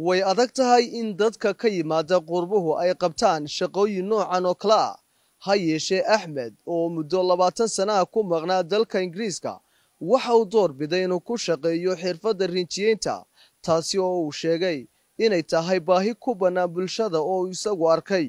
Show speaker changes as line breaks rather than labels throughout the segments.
way adag tahay in dadka ka yimaada qurbuhu ay qabtaan shaqooyin noocan oo kale ah ha yeeshee axmed oo muddo labaatan sanaha ku maqnaa dalka ingiriiska waxa uu door biday inuu ku shaqeeyo xirfadda rinjiyeynta taasi oo uu sheegay inay tahay baahi ku bannaan bulshada oo uu isagu arkay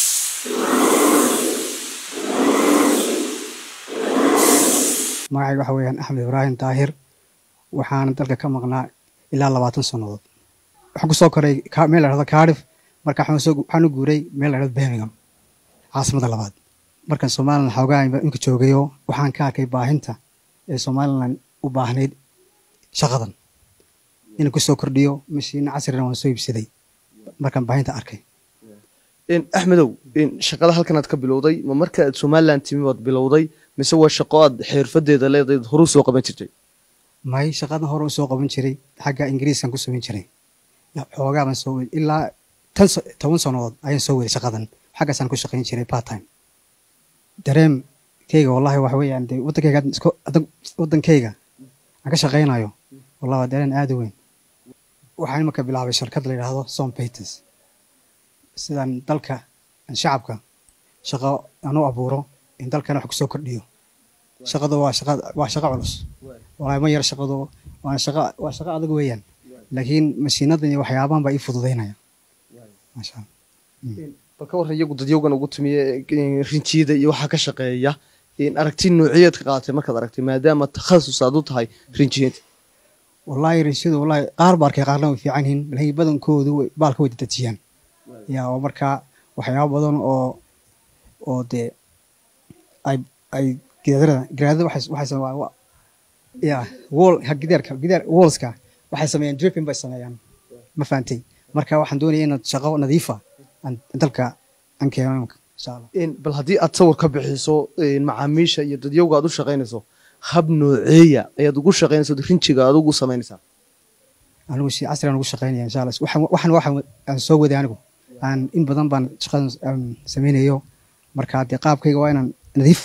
magacayga waxa weeyaan axmed ibraahim daahir waxaana dalka ka maqnaa ilaa labaatan sannadood waxaan kusoo koray meel la dhahdo cardiff marka waxaan u guuray meel la dhahdo birmingham caasimada labaad markan somalilan xoogaa inka joogayo waxaan ka arkay baahinta ee somalilan u baahnayd shaqadan inuu kusoo kordhiyo mashiino casrina waan soo iibsaday markaan baahinta arkay
axmedow shaqada halkanaad ka bilowday ma marka aad somalilan timi baad bilowday mise waa shaqo aad xirfadeeda leedayd horuu soo qaban jirtay
may shaqadan hore u soo qaban jiray xagga ingiriiskan ku samayn jiray xoogaa baan soo wed ilaa tan toban sannadood ayaan soo weday shaqadan xaggaasaan ku shaqayn jiray part time dareemkeyga wallahi waxa weeyaan dee waddankeyga waddankeyga aan ka shaqaynayo wallahi waa dareen aada u weyn waxaan imanka bilaabay shirkad la yidhaahdo som paters sidaan dalka shacabka shaqo aan u abuuro in dalkana wax kusoo kordhiyo shaqadu waa shaqa waa shaqo culus wallahi ma yar shaqadu waa shaqa waa shaqo adag weeyaan laakiin mashiinadan iyo waxyaabahan baa ii fududaynaya maasha allah
bal ka warran iyagu dadyowgan ugu timiye rinjiyada iyo waxaa ka shaqeeya aragti noociyeed ka qaadatay markaad aragtay maadaama takhasus aad u tahay rinjiyeynta
wallahi rinjiyadu wallahi qaar ba arkay qaarna way fiican yihiin laakiin badankoodu baalka way dadajiyaan yaa oo markaa waxyaabo badan oo oo dee ay ay gidaarada gidaarada waxay waxay sameeyaan ya wall gidaarka gidaar wallska waxay sameeyaan dripping bay sameeyaan ma fahantay marka waxaan doonaya inaad shaqo nadiifa aan dalka aan keeno insha allah
bal haddii aad sawir ka bixiso macaamiisha iyo dadyowga aad u shaqaynayso hab nooceeya ayaad ugu shaqaynayso rinjiga aad ugu samaynaysaa
anigu si casri aan ugu shaqaynaya insha allah waxaan waxaan waxaan aan soo waday anigu aan in badan baan shaqadan samaynayo marka dee qaabkayga waa inaan nadiif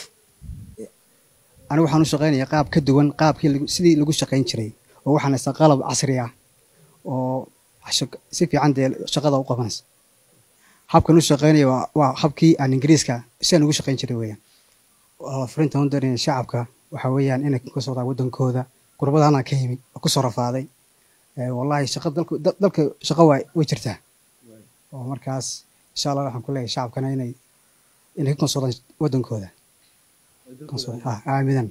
anigu waxaan u shaqaynaya qaab ka duwan qaabkii sidii lagu shaqayn jiray oo waxaan haysaa qalab casri ah oo si fiican dee shaqada u qabanaysa habkan u shaqaynaya waa habkii aan ingiriiska sidaan ugu shaqayn jiray weeyaan furinta hundarin shacabka waxa weeyaan inay ka socdaan waddankooda gurbadaana ka yimi oo kusoo rafaaday wallahi shaqa dalka dalka shaqa waa way jirtaa oo markaas insha allah waxaan ku leeyahay shacabkana inay inay ka konsoodaan waddankooda aamidan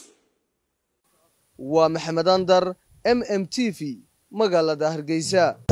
waa maxamed andar m m t v magaalada hargeysa